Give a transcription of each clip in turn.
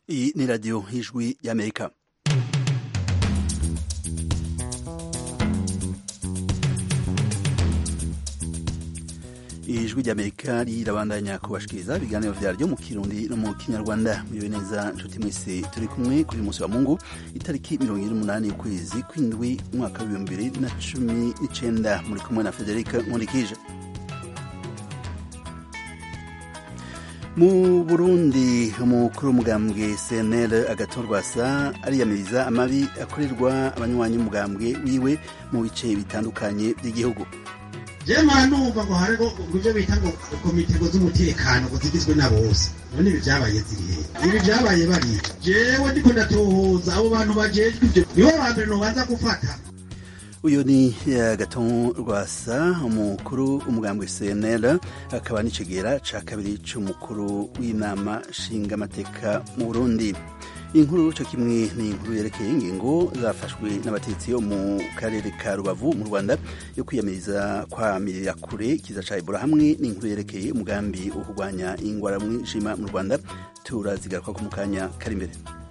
Iyi ni radiyo y'ijwi y'Amerika. ijwi ry'amerika rirabandanya kubashikiriza ibiganiro vyaryo mu kirundi no mu kinyarwanda mwiwe neza nshuti mwese turi kumwe kuri uyu munsi wa mungu itariki mirongo ine n'umunani y'ukwezi kw'indwi umwaka w'ibihumbi bibiri na cumi n'icenda muri kumwe na federika nkundikije mu burundi umukuru w'umugambwe cnl agatorwasa ariyamiriza amabi akorerwa abanywanyi b'umugambwe wiwe mu bice bitandukanye by'igihugu jema numva ngo hariho ibyo bita ngo komite ngo z'umutekano ngo zigizwe na bose none ibi byabaye zirihe ibi byabaye bariya jewe ndiko ndatohoza abo bantu bajejwe ibyo nibo ba mbere nobanza gufata uyu ni gaton rwasa umukuru umugambwe cnl akaba n'icegera ca kabiri c'umukuru w'inama nshingamateka mu burundi inkuru cyo kimwe ni inkuru yerekeye ingingo zafashwe n'abatetsi yo mu karere ka rubavu mu rwanda yo kwiyamiriza kwamirira kure ikiza ca ebola hamwe n'inkuru yerekeye umugambi wo kurwanya ingwara mwijima mu rwanda turazigaruka ko mu kanya kari imbere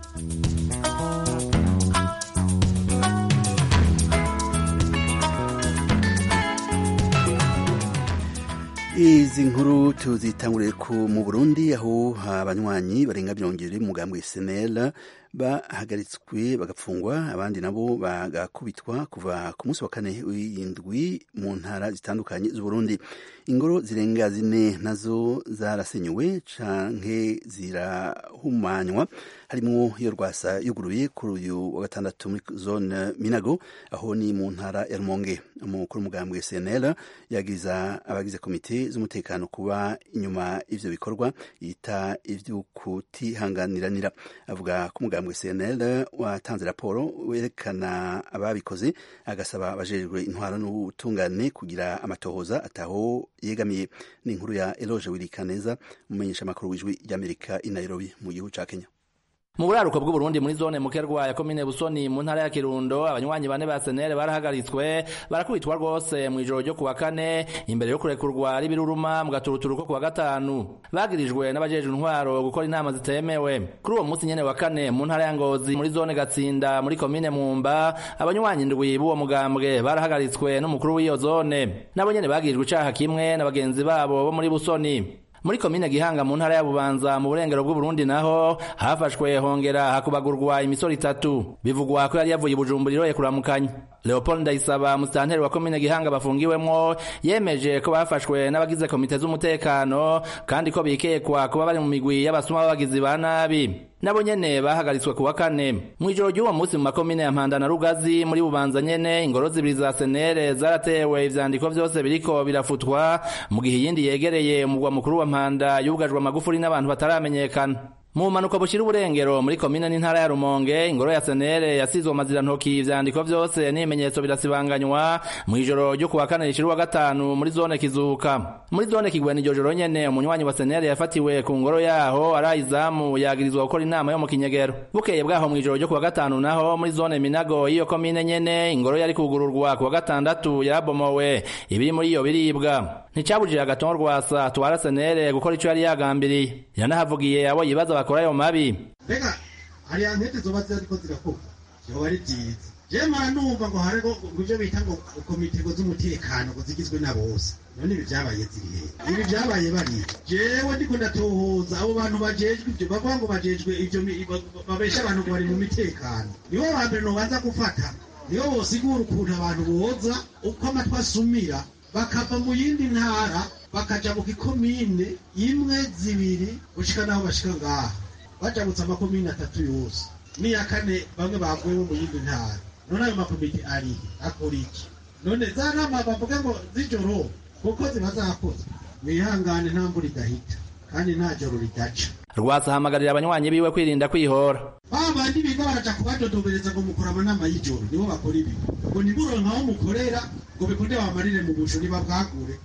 izi nkuru tuzitangurire ku mu burundi aho abanywanyi barenga mirongo ibiri mugambwe senel bahagaritswe bagapfungwa abandi nabo bagakubitwa kuva ku munsi wa kane w'indwi mu ntara zitandukanye z'uburundi ingoro zirenga zine nazo zarasenyuwe canke zirahumanywa harimwo iyo rwasa yuguruye kuri uyu wa gatandatu muri zone minago aho ni mu ntara ya rumonge umukuru w'umugambwe cnl yagiza abagize komite z'umutekano kuba inyuma ivyo bikorwa yita ivy'ukutihanganiranira avuga ko umugambwe cnl watanze raporo werekana ababikoze agasaba abajejwe intwaro n'ubutungane kugira amatohoza ataho yegamiye ni inkuru ya eloge wirikaneza umumenyesha amakuru w'ijwi ry'amerika i nairobi mu gihugu ca kenya mu buraruko bw'uburundi muri zone mukerwa ya komine busoni mu ntara ya kirundo abanywanyi bane ba senere barahagaritswe barakubitwa rwose mu ijoro ryo kuwa kane imbere yo kurekurwa ari biruruma mu gaturuturu ko kuwa gatanu bagirijwe n'abajejwe intwaro gukora inama zitemewe kuri uwo munsi nyene wa kane mu ntara ya ngozi muri zone gatsinda muri komine mumba abanywanyi ndwi b'uwo mugambwe barahagaritswe n'umukuru w'iyo zone nabo nyene bagirijwe icaha kimwe na bagenzi babo bo muri busoni muri komine gihanga mu ntara ya bubanza mu burengero bw'uburundi naho hafashwe hongera hakubagurwa imisoro itatu bivugwa ko yari yavuye ibujumbura iroye kuramukanya leopold ndayisaba musitanteri wa komine gihanga bafungiwemwo yemeje ko bafashwe n'abagize komite z'umutekano kandi ko bikekwa kuba bari mu migwi y'abasuma b'abagizi ba nabi nabo nyene bahagaritswe kuwa kane mw'ijoro ry'uwo munsi mu makomine ya mpanda na rugazi muri bubanza nyene ingoro zibiri za senere zaratewe ivyandiko vyose biriko birafutwa mu gihe iyindi yegereye umugwa mukuru wa mpanda yugajwe amagufuri n'abantu bataramenyekana mu mpanuka bushira uburengero muri komine n'intara ya rumonge ingoro ya senere yasizwe amazirantoki ivyandiko vyose n'ibimenyetso birasibanganywa mw'ijoro ryo kuwa kane rishira uwa gatanu muri zone kizuka muri zone kigwena iryo joro nyene umunywanyi wa senere yafatiwe ku ngoro yaho arayizamu yagirizwa gukora inama yo mu kinyegero bukeye bwaho mw'ijoro ryo kuwa gatanu naho muri zone minago y'iyo komine nyene ingoro yari kugururwa kuwa gatandatu yarabomowe ibiri muri iyo biribwa nticabujije agatongo rwasa twara senere gukora ico yari yagambiriye yanahavugiye abo yibaza bakora ayo mabi mbega hariya nkete zoba ziriko zirakorwa vyoba ari vyiza je mara numva ngo hariho ivyo bita ngo komite ngo z'umutekano ngo zigizwe na bose none ibi vyabaye zirihe ibi vyabaye bariya jewe ndiko ndatohoza abo bantu bajejwe ivyo bavuga ngo bajejwe ivyo babesha abantu ngo bari mu mitekano nibo ba mbere nobanza gufata nibo bosigura ukuntu abantu boza uko amatwi asumira bakava mu yindi ntara bakaja mu gikomine imwe zibiri gushika naho bashika ngaha bajabutse amakomine atatu yose n'iya kane bamwe bavuye mu yindi ntara none ayo makomite arihe akora iki none za nama bavuga ngo z'ijoro kuko ziba zakoze mwihangane nta mvura idahita kandi nta joro ridaca rwasa ahamagarira abanywanyi biwe kwirinda kwihora ba bandi biga baraja kubadodobereza ngo mukora amanama y'ijoro nibo bakora ibi ngo nimuronka aho mukorera ngo bikunde bamarire mu busho niba bwagure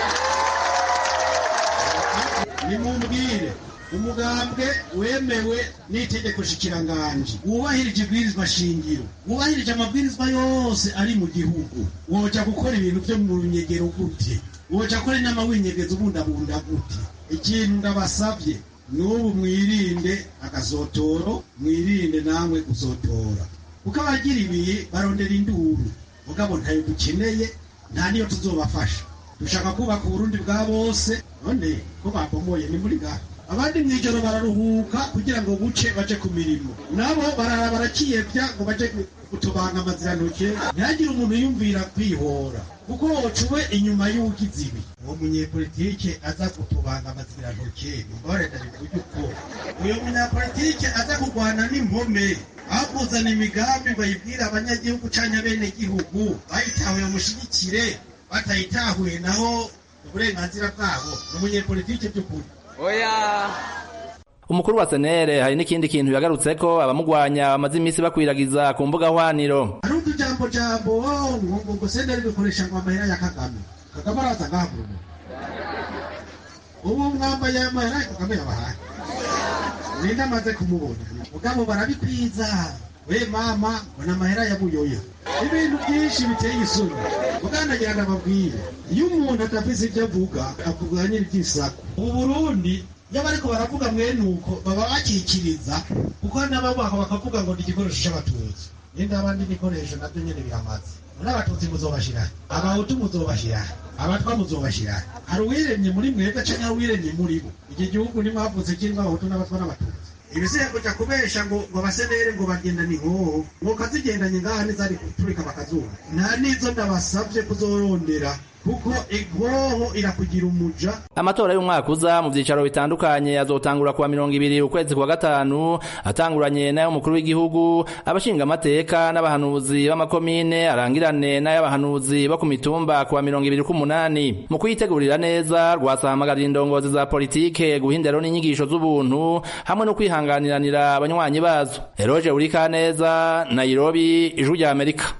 nimumbwire umugambwe wemewe n'itegeko shikiranganji wubahirije ibwirizwa shingiro wubahirije amabwirizwa yose ari mu gihugu woja gukora ibintu vyo mu runyegero gute woja gukora inama winyegeza ubundabunda gute ikintu ndabasavye n'ubu mwirinde agasotoro mwirinde namwe gusotora kuko abagira ibi barondera induru mugabo ntayo dukeneye nta niyo tuzobafasha dushaka kubaka uburundi bwa bose none ko babomoye ni muri gato abandi mw'ijoro bararuhuka kugira ngo buce baje ku mirimo nabo barara barakiyevya ngo baje gutobanga amazirantoke ntihagire umuntu yumvira kwihora kuko wocuwe inyuma y'ugize ibi uwo munyepolitike aza gutobanga amazirantoke mumbabarira bivuge uko uyo munyapolitike aza kurwana n'impome aho kuzana imigambi bayibwira abanyagihugu canke abenegihugu bayitahuye mushigikire batayitahuye naho uburenganzira bwabo ni umunyepolitike by'ukuri oya umukuru wa senere hari n'ikindi kintu yagarutseko abamugwanya bamaze iminsi bakwiragiza ku mbuga hwaniro hari utujambo jambo ngo ngo senderi bikoresha ngo amahera ya kagame kagame araza ngaha mu rugo ubu mwambaye amahera ya kagame yabahaye ninde amaze kumubona mugabo barabikwiza we mama mbona amahera ya buyoya ibintu byinshi biteye isoni muganagira ndababwire iyo umuntu adafise ibyo avuga avuga nyiri by'isaku ubu burundi iyo bariko baravuga mwene uko baba bakikiriza kuko n'ababaho bakavuga ngo ni igikoresho c'abatutsi ninde abandi ibikoresho navyo nyene biramaze n'abatutsi muzobashira abahutu muzobashira abatwa muzobashira hari uwiremye muri mwebwe canke hari uwiremye muri bo iki gihugu nimwavutse kirimwo abahutu n'abatwa n'abatutsi ibisiye kuja kubesha ngo ngo basenere ngo bagenda ni nkoho ngo kazigendanye ngaha nizari guturika bakazuba nta nizo ndabasavye kuzorondera kuko inkoho irakugira umuja amatora y'umwaka uza mu vyicaro bitandukanye azotangura kuwa mirongo ibiri ukwezi kwa gatanu atanguranye n'ay'umukuru w'igihugu abashinga amateka n'abahanuzi b'amakomine arangirane n'ay'abahanuzi bo ku mitumba kuwa mirongo ibiri k'umunani mu kuyitegurira neza rwasahamagarira indongozi za politike guha indero n'inyigisho z'ubuntu hamwe no kwihanganiranira abanywanyi bazo eroje urikaneza nairobi ijwi rya amerika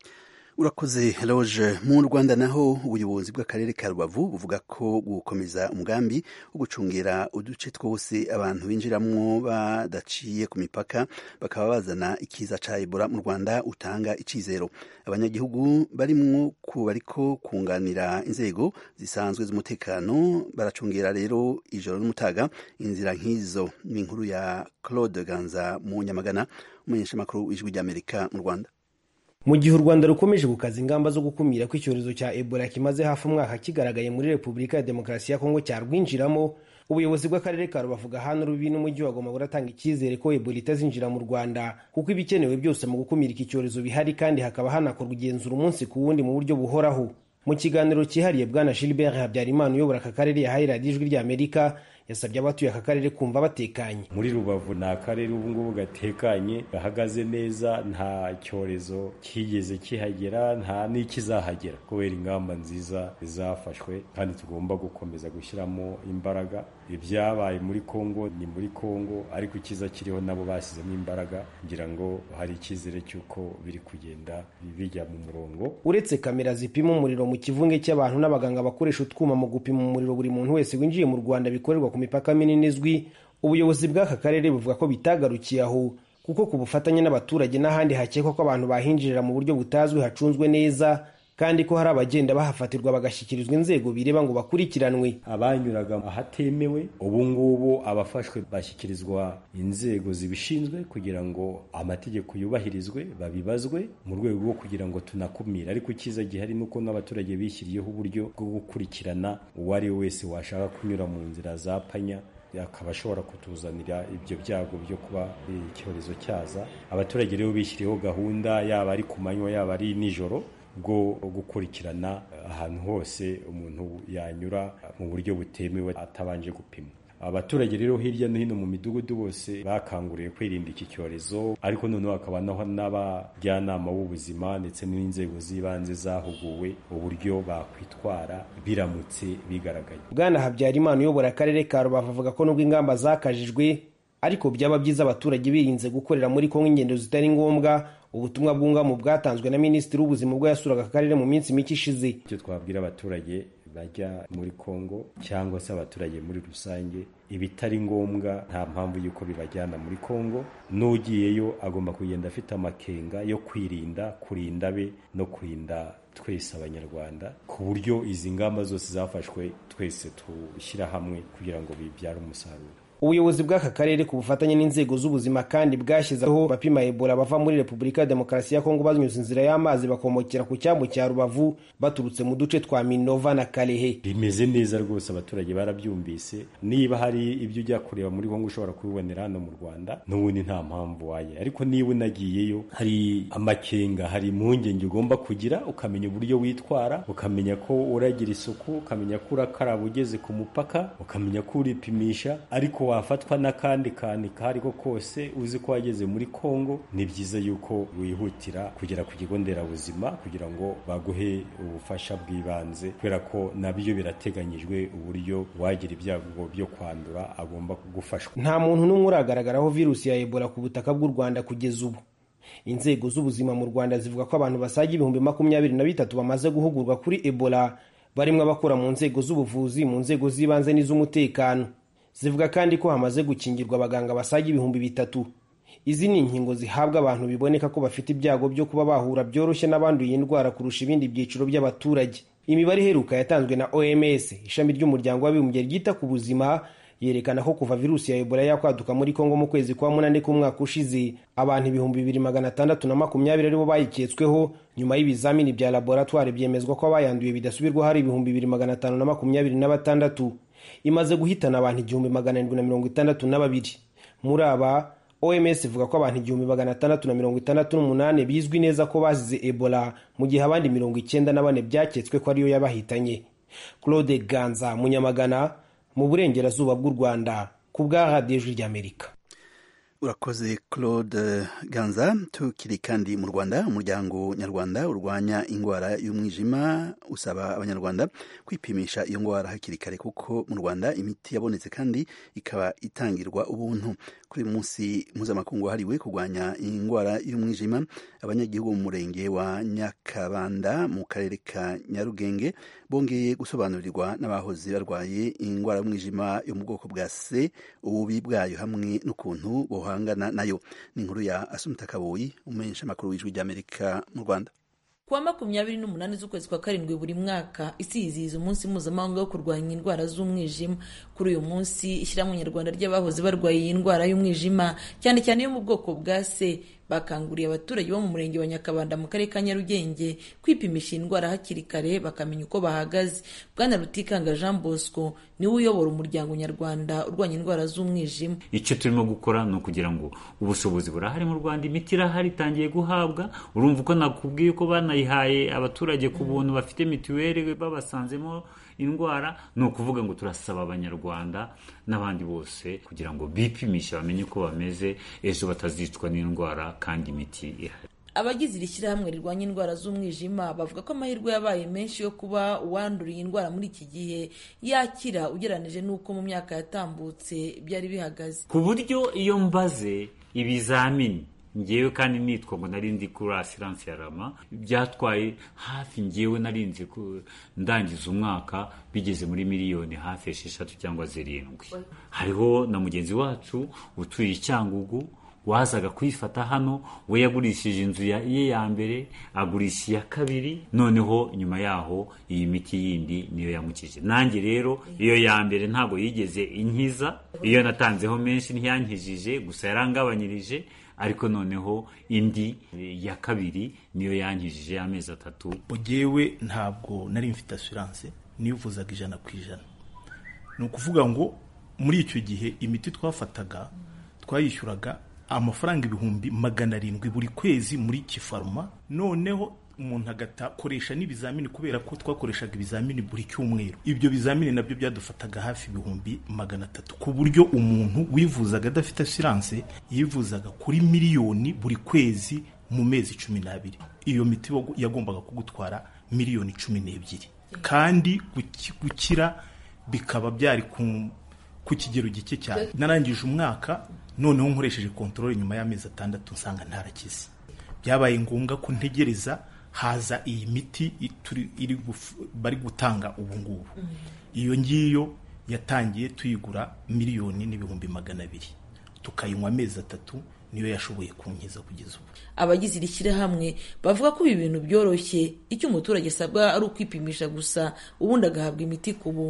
urakoze loge mu rwanda naho ubuyobozi bw'akarere ka rubavu buvuga ko gukomeza umugambi wo gucungira uduce twose abantu binjiramwo badaciye ku mipaka bakaba bazana ikiza ca ebola mu rwanda utanga icizero abanyagihugu barimwo ku bariko kunganira inzego zisanzwe z'umutekano baracungera rero ijoro n'umutaga inzira nk'izo ni inkuru ya claude ganza mu nyamagana umumenyeshamakuru w'ijwi ry'amerika mu rwanda mu gihe u rwanda rukomeje gukaza ingamba zo gukumira ko icyorezo cya ebola kimaze hafi umwaka kigaragaye muri repubulika ya demokarasi ya kongo cyarwinjiramo ubuyobozi bw'akarere ka rubavu gahana rubi n'umujyi wa goma buratanga icyizere ko ebola itazinjira mu rwanda kuko ibikenewe byose mu gukumira iki cyorezo bihari kandi hakaba hanakorwa igenzura umunsi ku wundi mu buryo buhoraho mu kiganiro cyihariye bwana gilbert habyarimana uyobora aka karere yahaye radiyo ijwi ry'amerika yasabye abatuye aka karere kumva batekanye muri rubavu ni akarere ubu ngubu gatekanye gahagaze neza nta cyorezo kigeze kihagera nta n'ikizahagera kubera ingamba nziza zafashwe kandi tugomba gukomeza gushyiramo imbaraga ibyabaye muri kongo ni muri kongo ariko ikiza kiriho nabo bashyizemo imbaraga kugira ngo hari icyizere cy'uko biri kugenda bijya mu murongo uretse kamera zipima umuriro mu kivunge cy'abantu n'abaganga bakoresha utwuma mu gupima umuriro buri muntu wese winjiye mu rwanda bikorerwa ku mipaka minini izwi ubuyobozi bw'aka karere buvuga ko bitagarukiye aho kuko ku bufatanye n'abaturage n'ahandi hakekwa ko abantu bahinjirira mu buryo butazwi hacunzwe neza kandi ko hari abagenda bahafatirwa bagashyikirizwa inzego bireba ngo bakurikiranwe abanyuraga ahatemewe ubu ngubu abafashwe bashyikirizwa inzego zibishinzwe kugira ngo amategeko yubahirizwe babibazwe mu rwego rwo kugira ngo tunakumire ariko icyiza gihari ni uko n'abaturage bishyiriyeho uburyo bwo gukurikirana uwo ari we wese washaka kunyura mu nzira za panya akaba ashobora kutuzanira ibyo byago byo kuba icyorezo cyaza abaturage rero bishyiriyeho gahunda yaba ari ku manywa yaba ari nijoro bwo gukurikirana ahantu hose umuntu yanyura mu buryo butemewe atabanje gupimwa abaturage rero hirya no hino mu midugudu bose bakanguriwe kwirinda iki cyorezo ariko noneho hakaba naho n'abajyanama b'ubuzima ndetse n'inzego z'ibanze zahuguwe uburyo bakwitwara biramutse bigaragaye bwana habyarimana uyobora akarere ka rubavu avuga ko nubwo ingamba zakajijwe ariko byaba byiza abaturage birinze gukorera muri kongo ingendo zitari ngombwa ubutumwa bwungamu bwatanzwe na minisitiri w'ubuzima ubwo yasuraga akarere mu minsi mike ishize icyo twabwira abaturage bajya muri kongo cyangwa se abaturage muri rusange ibitari ngombwa nta mpamvu y'uko bibajyana muri kongo n'ugiyeyo agomba kugenda afite amakenga yo kwirinda kurinda be no kurinda twese abanyarwanda ku buryo izi ngamba zose zafashwe twese tushyira hamwe kugira ngo bibyare umusaruro ubuyobozi bw'aka karere ku bufatanye n'inzego z'ubuzima kandi bwashyizeho bapima ebola bava muri repubulika ya demokarasi ya kongo banyuze inzira y'amazi bakomokera ku cyambu cya rubavu baturutse mu duce twa minova na karehe bimeze neza rwose abaturage barabyumvise niba hari ibyo ujya kureba muri kongo ushobora kubibonera hano mu rwanda n'ubundi nta mpamvu waye ariko niba unagiyeyo hari amakenga hari impungenge ugomba kugira ukamenya uburyo witwara ukamenya ko uragira isuku ukamenya ko urakaraba ugeze ku mupaka ukamenya ko uripimisha ariko wafatwa n'akandi kantu ako ari ko kose uzi ko wageze muri kongo ni byiza yuko wihutira kugera ku kigo nderabuzima kugira ngo baguhe ubufasha bw'ibanze kubera ko nabyo birateganyijwe uburyo wagira ibyago byo kwandura agomba gufashwa nta muntu n'umwe uragaragaraho virusi ya ebola ku butaka bw'u rwanda kugeza ubu inzego z'ubuzima mu rwanda zivuga ko abantu basaga ibihumbi makumyabiri na bitatu bamaze guhugurwa kuri ebola barimo abakora mu nzego z'ubuvuzi mu nzego z'ibanze n'iz'umutekano zivuga kandi ko hamaze gukingirwa abaganga basaga ibihumbi bitatu izi ni inkingo zihabwa abantu biboneka ko bafite ibyago byo kuba bahura byoroshye n'abanduye indwara kurusha ibindi byiciro by'abaturage imibare iheruka yatanzwe na oms ishami ry'umuryango w'abibumbye ryita ku buzima yerekana ko kuva virusi ya ebola yakwaduka muri kongo mu kwezi kwa munani k'umwaka ushize abantu ibihumbi bibiri magana atandatu na makumyabiri aribo bayiketsweho nyuma y'ibizamini bya laboratwari byemezwa ko abayanduye bidasubirwaho ari ibihumbi bibiri magana atanu na makumyabiri na batandatu imaze guhitana abantu igihumbi magana arindwi na mirongo itandatu na babiri muri aba oms ivuga ko abantu igihumbi magana atandatu na mirongo itandatu n'umunani bizwi neza ko bazize ebola mu gihe abandi mirongo icyenda na bane byaketswe ko ariyo yabahitanye claude ganza munyamagana mu burengerazuba bw'u rwanda ku bwa radiyo ijwi ry'amerika urakoze claude ganza tukiri kandi mu rwanda umuryango nyarwanda urwanya indwara y'umwijima usaba abanyarwanda kwipimisha iyo ndwara hakiri kare kuko mu rwanda imiti yabonetse kandi ikaba itangirwa ubuntu kuri uyu munsi mpuzamakungu wahariwe kurwanya indwara y'umwijima abanyagihugu mu murenge wa nyakabanda mu karere ka nyarugenge bongeye gusobanurirwa n'abahoze barwaye indwara y'umwijima yo mu bwoko bwa c ububi bwayo hamwe n'ukuntu bohangana nayo ni inkuru ya asumta kaboyi umumenyesha amakuru w'ijwi ry'amerika mu rwanda kuwa makumyabiri n'umunani z'ukwezi kwa karindwi buri mwaka isi yizihiza umunsi mpuzamahanga wo kurwanya indwara z'umwijima kuri uyu munsi ishyirahamwe nyarwanda ry'abahoze barwaye iyi ndwara y'umwijima cyane cyane yo mu bwoko bwa se bakanguriye abaturage bo mu murenge wa nyakabanda mu karere ka nyarugenge kwipimisha iyi ndwara hakiri kare bakamenya uko bahagaze bwana rutikanga jean bosco niwe uyobora umuryango nyarwanda urwanya indwara z'umwijima icyo turimo gukora ni ukugira ngo ubushobozi burahari mu rwanda imiti irahari itangiye guhabwa urumva uko nakubwiye ko banayihaye abaturage ku buntu bafite mituweli babasanzemo indwara ni ukuvuga ngo turasaba abanyarwanda n'abandi bose kugira ngo bipimishe bamenye uko bameze ejo batazicwa n'indwara kandi imiti ihari abagize iri shyirahamwe rirwanya indwara z'umwijima bavuga ko amahirwe yabaye menshi yo kuba uwanduriye indwara muri iki gihe yakira ugereranije n'uko mu myaka yatambutse byari bihagaze ku buryo iyo mbaze ibizamini ngewe kandi nitwa ngo nari ndi kuri asiranse ya rama byatwaye hafi ngewe narinze ndangiza umwaka bigeze muri miliyoni hafi esheshatu cyangwa zirindwi hariho na mugenzi wacu utuye icyangugu wazaga kwifata hano we yagurishije inzu ye ya mbere agurisha iya kabiri noneho nyuma yaho iyi miti yindi niyo yamukije nanjye rero iyo ya mbere ntabwo yigeze inkiza iyo natanzeho menshi ntiyankijije gusa yarangabanyirije ariko noneho indi ya kabiri niyo yankijije amezi atatu mugewe ntabwo nari mfite asiranse nivuzaga ijana ku ijana ni ukuvuga ngo muri icyo gihe imiti twafataga twayishyuraga amafaranga ibihumbi magana arindwi buri kwezi muri kifaruma noneho umuntu agakoresha n'ibizamini kubera ko twakoreshaga ibizamini buri cyumweru ibyo bizamini nabyo byadufataga hafi ibihumbi magana atatu ku buryo umuntu wivuzaga adafite asiranse yivuzaga kuri miliyoni buri kwezi mu mezi cumi n'abiri iyo miti yagombaga kugutwara miliyoni cumi n'ebyiri kandi gukira bikaba byari ku kigero gike cyane narangije umwaka noneho nkoresheje kontorore nyuma y'amezi atandatu nsanga ntarakize byabaye ngombwa ko ntegereza haza iyi miti bari gutanga ubu ngubu iyo ngiyo yatangiye tuyigura miliyoni n'ibihumbi magana abiri tukayinywa amezi atatu niyo yashoboye kunkiza kugeza ubu abagize iri shyirahamwe bavuga ko ibi bintu byoroshye icyo umuturage asabwa ari ukwipimisha gusa ubundi agahabwa imiti ku buntu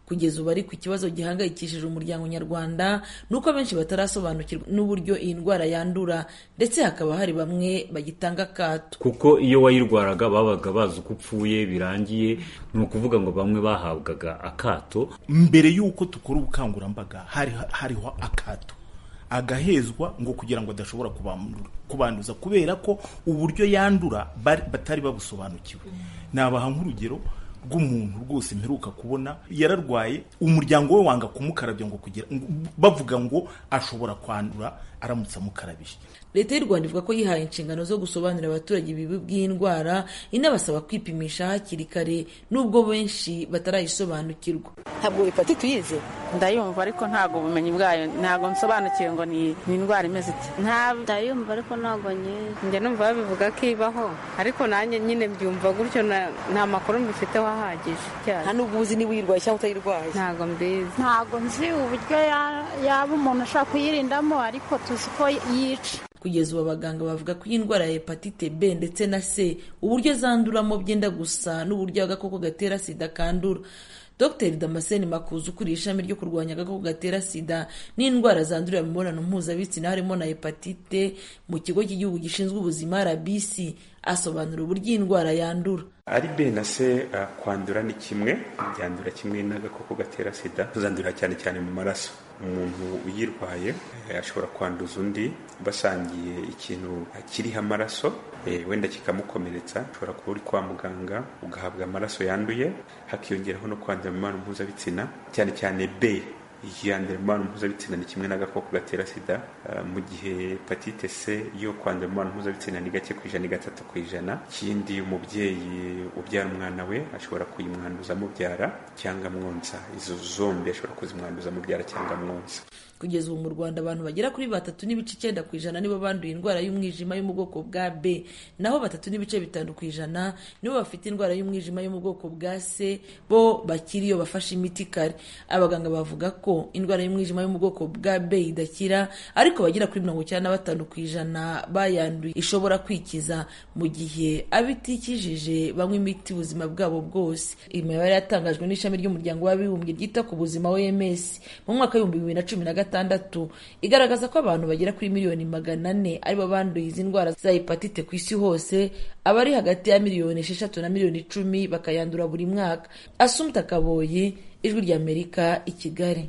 kugeza ubu ariko ikibazo gihangayikishije umuryango nyarwanda ni uko benshi batarasobanukirwa n'uburyo iyi ndwara yandura ndetse hakaba hari bamwe bagitanga akato kuko iyo wayirwaraga babaga bazi uko upfuye birangiye ni ukuvuga ngo bamwe bahabwaga akato mbere y'uko dukora ubukangurambaga hari hariho akato agahezwa ngo kugira ngo adashobora kubanduza kubera ko uburyo yandura batari babusobanukiwe nabaha nk'urugero rw'umuntu rwose mperuka kubona yararwaye umuryango we wanga kumukarabya ngo kugira bavuga ngo ashobora kwandura aramutse amukarabije leta y'u rwanda ivuga ko yihaye inshingano zo gusobanurira abaturage ibibi by'indwara inabasaba kwipimisha hakiri kare nubwo benshi batarayisobanukirwa ntabwo hepatite tuyizi ndayumva ariko ntabwo ubumenyi bwayo ntabwo nsobanukiwe ngo ni indwara imeze iti ndayumva ariko ntabwo nyizi njya numva babivuga ko ibaho ariko nanjye nyine mbyumva gutyo nta makuru mbifiteho ahagije nta n'ubwo uzi niba uyirwaye cyangwa utayirwaye ntabwo mbizi ntabwo nzi uburyo yaba umuntu ashobora kuyirindamo ariko tuzi ko yica kugeza ubu abaganga bavuga ko iyi ndwara ya hepatite b ndetse na c uburyo zanduramo byenda gusa n'uburyo agakoko gatera sida kandura dr damascene makuza ukuriye ishami ryo kurwanya agakoko gatera sida n'indwara zandurira mu mibonano mpuzabitsina harimo na hepatite mu kigo cy'igihugu gishinzwe ubuzima rbc asobanura uburyo iyi ndwara yandura ari b na c uh, kwandura ni kimwe byandura kimwe n'agakoko gatera sida tuzandurira cyane cyane mu maraso umuntu uyirwaye ashobora kwanduza undi basangiye ikintu kiriho amaraso wenda kikamukomeretsa ushobora kuba uri kwa muganga ugahabwa amaraso yanduye hakiyongeraho no kwandura mu mibonano mpuzabitsina cyane cyane b yandura mu mibonano mpuzabitsina ni kimwe n'agakoko gatera sida mu gihe hepatite c yo kwandura mu mibonano mpuzabitsina ni gake ku ijana ni gatatu ku ijana ikindi umubyeyi ubyara umwana we ashobora kuyimwanduza amubyara cyangwa amwonsa izo zombi ashobora kuzimwanduza amubyara cyangwa amwonsa kugeza ubu mu rwanda abantu bagera kuri batatu n'ibice icyenda ku ijana nibo banduye indwara y'umwijima yo mu bwoko bwa b naho batatu n'ibice bitanu ku ijana nibo bafite indwara y'umwijima yo mu bwoko bwa c bo bakiri iyo bafashe imiti kare abaganga bavuga ko indwara y'umwijima yo mu bwoko bwa b idakira ariko bagera kuri mirongo icyenda na batanu ku ijana bayanduye ishobora kwikiza mu gihe abitikijije banywa imiti ubuzima bwabo bwose imibare yatangajwe n'ishami ry'umuryango w'abibumbye ryita ku buzima oms mu mwaka w'ibihumbi bibiri na cumi na gatandatu igaragaza ko abantu bagera kuri miliyoni magana ane aribo banduye izi ndwara za hepatite ku isi hose abari hagati ya miliyoni esheshatu na miliyoni icumi bakayandura buri mwaka asumta kaboyi ijwi ry'amerika i kigali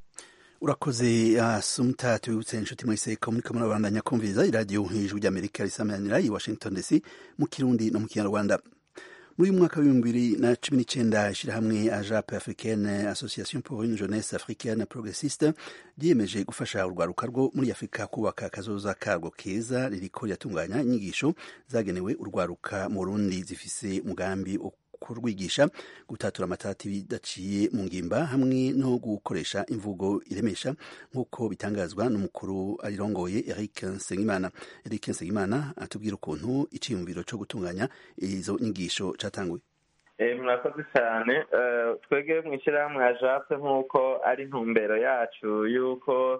urakoze asumta tubibutse inshuti mwese ko muriko murabandanya kumviriza iradiyo ijwi ry'amerika risamanira i washington dc mu kirundi no mu kinyarwanda muri uyu mwaka w'ibihumbi bibiri na cumi n'icyenda ishyirahamwe ajape africaine association pour une jeunesse africaine progressiste ryiyemeje gufasha urwaruka rwo muri afurika kubaka akazoza karwo keza ririko riratunganya inyigisho zagenewe urwaruka mu burundi zifise umugambi kurwigisha gutatura amatati bidaciye mu ngimba hamwe no gukoresha imvugo iremesha nk'uko bitangazwa n'umukuru arirongoye Eric Nsengimana Eric Nsengimana atubwira ukuntu iciyumviro cyo gutunganya izo nyigisho catanguye murakoze cyane twebwe mu ishyirahamwe ya jape nk'uko ari intumbero yacu y'uko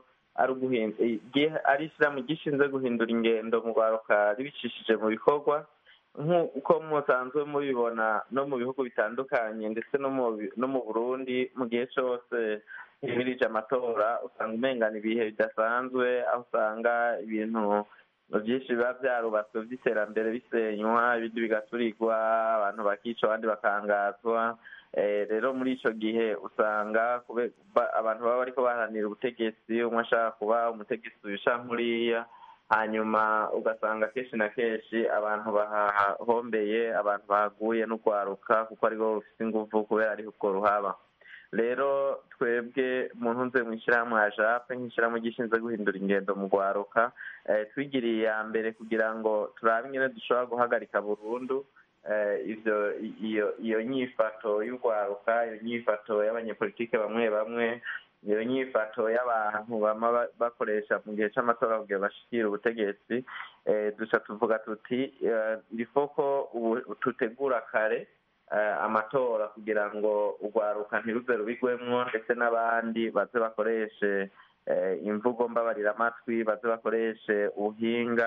ari ishyirahamwe gishinzwe guhindura ingendo mu rwaruka ribicishije mu bikorwa nk'uko musanzwe mubibona no mu bihugu bitandukanye ndetse no mu burundi mu gihe cyose himirije amatora usanga umengana ibihe bidasanzwe aho usanga ibintu byinshi biba byarubatswe by'iterambere bisenywa ibindi bigaturirwa abantu bakica abandi bakangazwa rero muri icyo gihe usanga abantu baba bariko baharanira ubutegetsi umwe ashaka kuba umutegetsi ubisha nkuriya hanyuma ugasanga kenshi na kenshi abantu bahahombeye abantu bahaguye n'urwaruka kuko aribo rufite ingufu kubera ariho urwo ruhaba rero twebwe mu ntunze mu ishyirahamwe ya jape nk'ishyirahamwe gishinzwe guhindura ingendo mu rwaruka twigiriye iya mbere kugira ngo turabe ingene dushobora guhagarika burundu ivyo iyo iyo nyifato y'urwaruka iyo nyifato y'abanyepolitike bamwe bamwe iyo nyifato y'abantu bama bakoresha mu gihe cy'amatora kugira bashikire ubutegetsi duca tuvuga tuti rifo ko tutegura kare amatora kugira ngo urwaruka ntiruze rubigwemwo ndetse n'abandi baze bakoreshe imvugo mbabarira amatwi baze bakoreshe ubuhinga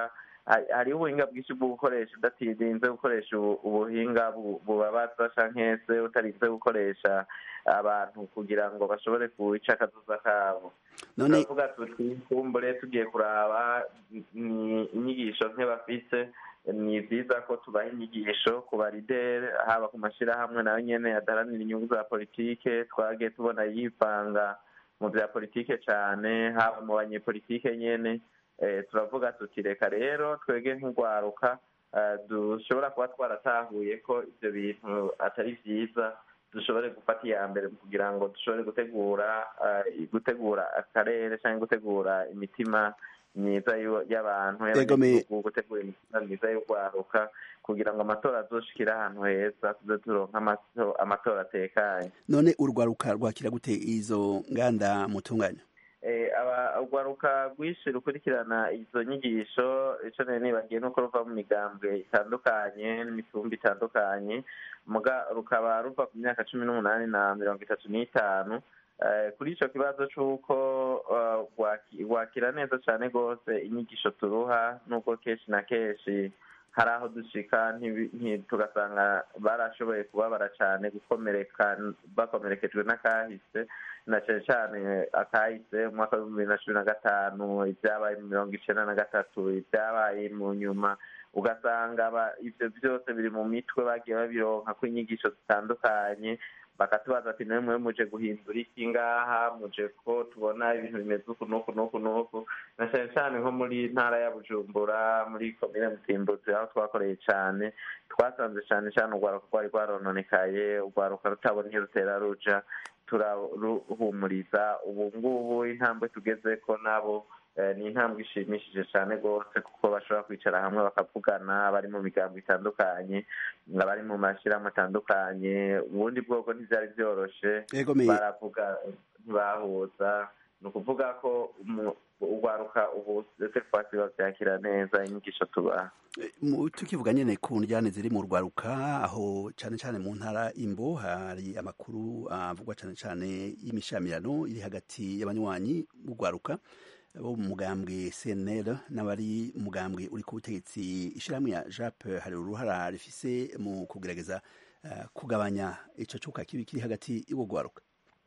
hariho ubuhinga bwinshi bwo gukoresha udatirinze gukoresha ubuhinga bubabaza canke se utarinze gukoresha abantu kugira ngo bashobore kuwica akazuza kabo turavuga tuti kumbure tugiye kuraba ni inyigisho nke bafise ni byiza ko tubaha inyigisho ku barideri haba ku mashyirahamwe nayo nyene adaharanira inyungu za politike twagiye tubona yivanga mu bya politike cyane haba mu banyepolitike nyene turavuga tuti reka rero twege nk'urwaruka dushobora kuba twaratahuye ko ibyo bintu atari byiza dushobore gufata iya mbere kugira ngo dushobore gutegura gutegura akarere cyangwa gutegura imitima myiza y'abantu y'abanyagihugu gutegura imitima myiza y'urwaruka kugira ngo amatora azoshikire ahantu heza tuze turonka amatora atekanye none urwaruka rwakira gute izo nganda mutunganya urwaruka rwinshi rukurikirana izo nyigisho icyo nari nibagiye nuko ruva mu migambwe itandukanye n'imitumba itandukanye rukaba ruva ku myaka cumi n'umunani na mirongo itatu n'itanu kuri icyo kibazo cy'uko wakira neza cyane rwose inyigisho turuha nubwo kenshi na kenshi hari aho dushika tugasanga barashoboye kubabara cyane gukomereka bakomerekejwe n'akahise na cyane cyane akahise mu mwaka w'ibihumbi bibiri na cumi na gatanu ibyabaye mu mirongo icyenda na gatatu ibyabaye mu nyuma ugasanga ibyo byose biri mu mitwe bagiye babironka ko inyigisho zitandukanye bakatubaza ati nawe mwe muje guhindura iki ngaha muje ko tubona ibintu bimeze uku n'uku n'uku n'uku na cyane cyane nko muri ntara ya bujumbura muri komine mutimbuzi aho twakoreye cyane twasanze cyane cyane urwaruka rwari rwarononekaye urwaruka rutabona iyo rutera ruja turaruhumuriza ubu ngubu intambwe tugeze ko nabo ni intambwe ishimishije cyane rwose kuko bashobora kwicara hamwe bakavugana abari mu migambo itandukanye abari mu mashyirahamwe atandukanye ubundi bwoko ntibyari byoroshye baravuga ntibahuza ni ukuvuga ko urwaruka ubu ndetse twasi babyakira neza inyigisho tubaha tukivuga nyine ku njyane ziri mu rwaruka aho cyane cyane mu ntara imbo hari amakuru avugwa cyane cyane y'imishamirano iri hagati y'abanywanyi b'urwaruka bo mu mugambwe cnl n'abari mugambwe uri ku butegetsi ishyirahamwe ya jape hari uruhara rifise mu kugerageza kugabanya icyo cyuka kibi kiri hagati y'ubwo rwaruka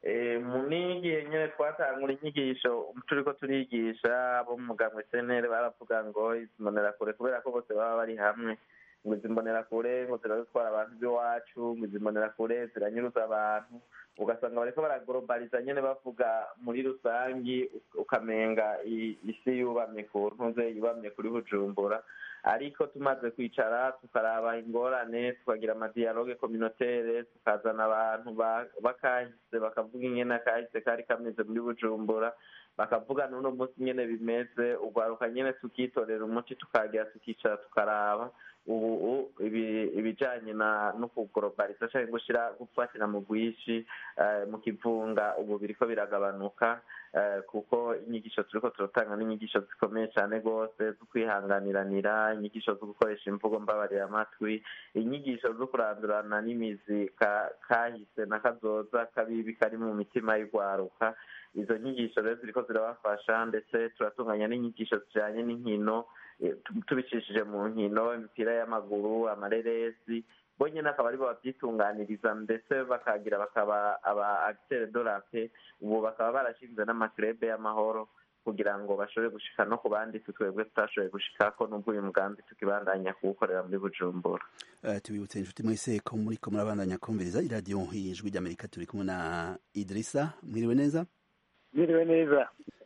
mu n'igihe nyine twatangura inyigisho turi ko turigisha abo mu mugambwe cnl baravuga ngo izi mbonerakure kubera ko bose baba bari hamwe ngo izi mbonerakure ngo ziradutwara abantu b'iwacu ngo izi mbonerakure ziranyuruza abantu ugasanga bariko baragorobaliza nyene bavuga muri rusangi ukamenga isi yubamye ku ntuze yubamye kuri bujumbura ariko tumaze kwicara tukaraba ingorane tukagira amadiyaloge communautaire tukazana abantu bakahise bakavuga ingene akahise kari kameze muri bujumbura bakavuga n'uno munsi nyene bimeze urwaruka nyene tukitorera umuti tukagira tukicara tukaraba ubu ibijanye no kugorobaliza canke gushira gufatira mu bwishi mu kivunga ubu biriko biragabanuka kuko inyigisho turiko turatanga n'inyigisho zikomeye cyane rwose zo kwihanganiranira inyigisho zo gukoresha imvugo mbabarira amatwi inyigisho zo kurandurana n'imizi kahise na kazoza kabibi kari mu mitima y'urwaruka izo nyigisho rero ziriko zirabafasha ndetse turatunganya n'inyigisho zijanye n'inkino tubicishije mu nkino imipira y'amaguru amareresi bo nyine akaba aribo babyitunganiriza ndetse bakagira bakaba aba agitere dorape ubu bakaba barashinze n'amakirebe y'amahoro kugira ngo bashobore gushika no ku bandi twebwe tutashoboye gushikako n'ubwo uyu mugambi tukibandanya kuwukorera muri bujumbura tubibutse inshuti mwese ko muri ko murabandanya kumviriza iradiyo ijwi ry'amerika turi kumwe na idirisa mwiriwe neza mwiriwe neza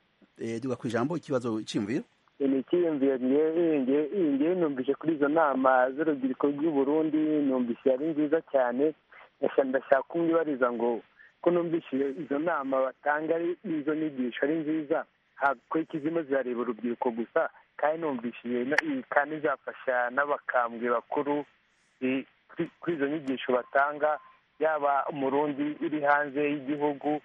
duga ku ijambo ikibazo cyiyumviro ni icyiyumviro ngewe numvise kuri izo nama z'urubyiruko rw'u Burundi numvise ari nziza cyane ndashaka kumwibariza ngo ko numvise izo nama batanga izo nyigisho ari nziza ko ikizima zirareba urubyiruko gusa kandi numvise kandi zafasha n'abakambwe bakuru kuri izo nyigisho batanga yaba umurundi uri hanze y'igihugu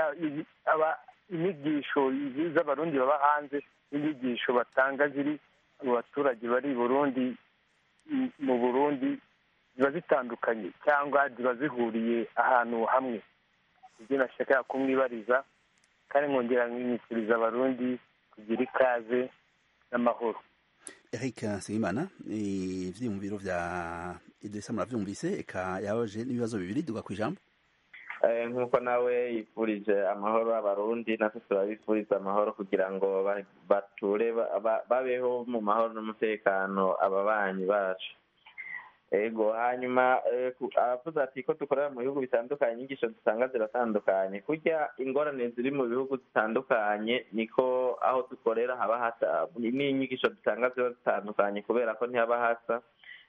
inyigisho z'abarundi baba hanze n'inyigisho batanga ziri mu baturage bari i burundi mu burundi ziba zitandukanye cyangwa ziba zihuriye ahantu hamwe ibyo nashaka kumwibariza kandi nkongera nkimikiriza abarundi kugira ikaze n'amahoro Eric Nsengimana ivyiyumviro vya Idrissa muravyumvise eka yabaje n'ibibazo bibiri duga kwijambo nk'uko nawe yifurije amahoro abarundi natwe turabifuriza amahoro kugira ngo bature babeho mu mahoro n'umutekano ababanyi bacu ego hanyuma aravuze ati ko dukorera mu bihugu bitandukanye inyigisho dusanga ziratandukanye kurya ingorane ziri mu bihugu zitandukanye niko aho dukorera haba hasa n'inyigisho dusanga ziba zitandukanye kubera ko ntihaba hasa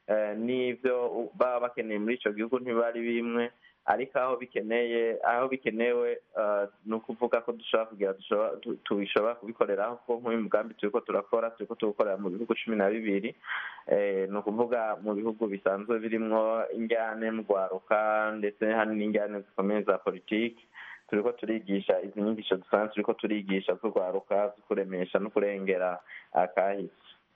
n'ibyo baba bakeneye muri icyo gihugu ntibari bimwe ariko aho bikeneye aho bikenewe ni ukuvuga ko dushobora kugira tubishobora kubikoreraho kuko nk'uyu mugambi turi ko turakora turi ko tuwukorera mu bihugu cumi na bibiri ni ukuvuga mu bihugu bisanzwe birimo injyane mu rwaruka ndetse hari n'injyane zikomeye za politiki turi ko turigisha izi nyigisho dusanzwe turi ko turigisha z'urwaruka zo kuremesha no kurengera akahise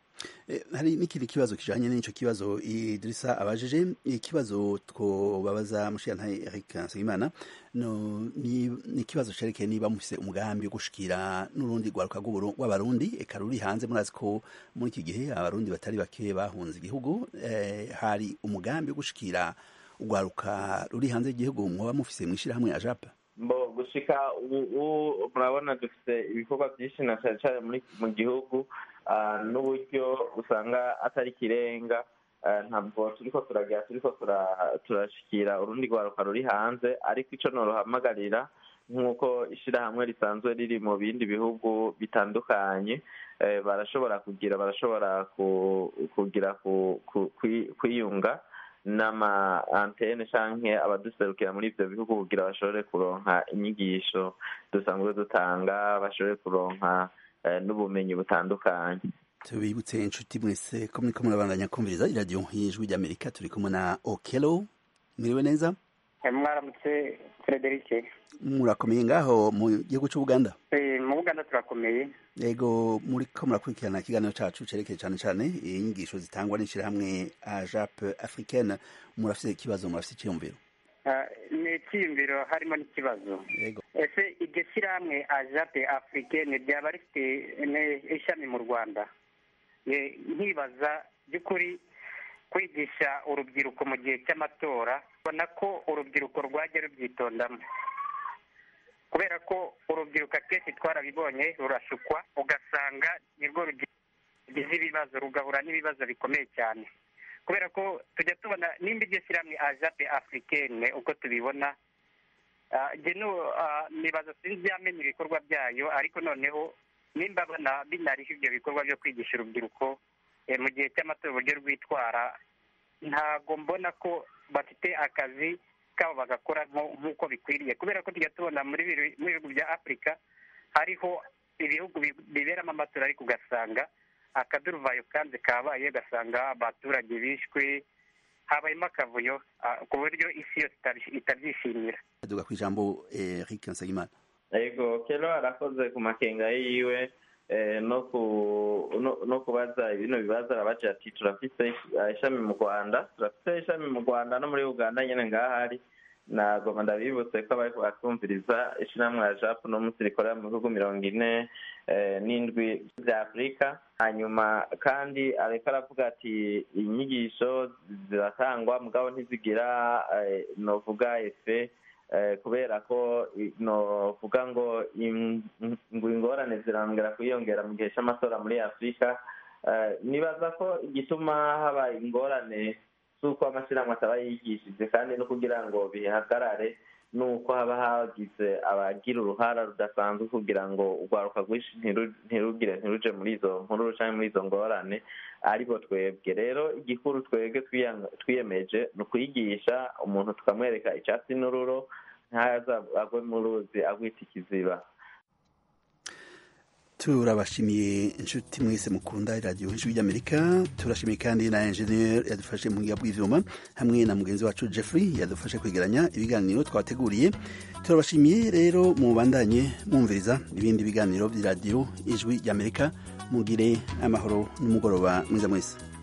hari n'ikindi kibazo kijanye n'ico kibazo Idrissa abajije ikibazo twobabaza mushiyantahe Eric Nsengimana no ni ikibazo cerekeye niba mufise umugambi wo gushikira n'urundi rwaruka rw'abarundi eka ruri hanze murazi ko muri iki gihe abarundi batari bake bahunze igihugu eh, hari umugambi wo gushikira urwaruka ruri hanze y'igihugu mwoba mufise mw'ishirahamwe ajapa mbo gushika ubu murabona dufite ibikorwa byinshi na cyane cyane mu gihugu n'uburyo usanga atari ikirenga ntabwo turi ko turagira turi ko turashikira urundi rwaruka ruri hanze ariko icyo norohamagarira nk'uko ishyirahamwe risanzwe riri mu bindi bihugu bitandukanye barashobora kugira barashobora kugira kwiyunga n'ama antene canke abaduserukira muri ivyo bihugu kugira bashobore kuronka inyigisho dusanzwe dutanga bashobore kuronka n'ubumenyi butandukanye tubibutse inshuti mwese ko muriko murabandanya kumviriza iradiyo y'ijwi ry'amerika turi kumwe na okelo mwiriwe neza mwaramutse frederic murakomeye ngaho mu gihugu c'ubuganda mu buganda turakomeye yego muriko murakurikirana ikiganiro cacu cerekeye cane cane inyigisho zitangwa n'ishirahamwe ajap africaine murafise ikibazo murafise iciyumviro ni icyiyumviro harimo n'ikibazo ese iryo shyirahamwe ajape africaine ryaba rifite ishami mu rwanda nkibaza by'ukuri kwigisha urubyiruko mu gihe cy'amatora ubona ko urubyiruko rwajya rubyitondamo kubera ko urubyiruko akenshi twarabibonye rurashukwa ugasanga nirwo rugize ibibazo rugahura n'ibibazo bikomeye cyane kubera ko tujya tubona nimba iryo shyirahamwe ajape africaine uko tubibona nibaza sinzi yamenya ibikorwa byayo ariko noneho nimba binariho ibyo bikorwa byo kwigisha urubyiruko mu gihe cy'amatora uburyo rwitwara ntabwo mbona ko bafite akazi kabo bagakora nk'uko bikwiriye kubera ko tujya tubona muri bihugu bya afurika hariho ibihugu biberamo amatora ariko ugasanga akaduruvayo kandi kabaye ugasanga abaturage bishwe habayemo akavuyo ku buryo isi yose itabyishimira duga ku ijambo Eric Nsengimana yego kero arakoze ku makenga yiwe no kubaza ibino bibazo arabaje ati turafise ishami mu rwanda turafise ishami mu rwanda no muri uganda nyine ngahari nagoma ndabibutse ko abari bakumviriza ishyirahamwe ya japu no munsi rikorera mu bihugu mirongo ine n'indwi bya afurika hanyuma kandi ariko aravuga ati inyigisho ziratangwa mugabo ntizigira novuga efe kubera ko novuga ngo ngo ingorane zirambwira kwiyongera mu gihe cy'amatora muri afurika nibaza ko igituma haba ingorane z'uko amashyirahamwe ataba yigishije kandi no kugira ngo bihagarare nuko haba hagize abagira uruhara rudasanzwe kugira ngo urwaruka rwinshi ntirugire ntiruje muri izo nkuru cyangwa muri izo ngorane aribo twebwe rero igikuru twebwe twiyemeje ni ukwigisha umuntu tukamwereka icyatsi n'ururo ntaza agwe mu ruzi agwita ikiziba turabashimiye inshuti mwese mukunda iradiyo ijwi ry'amerika turashimiye kandi na enjeniyeri yadufashe mu buhinga bw'ivyuma hamwe na mugenzi wacu jeffrey yadufashe kwegeranya ibiganiro twabateguriye turabashimiye rero mubandanye mwumviriza ibindi biganiro by'iradiyo ijwi ry'amerika mugire amahoro n'umugoroba mwiza mwese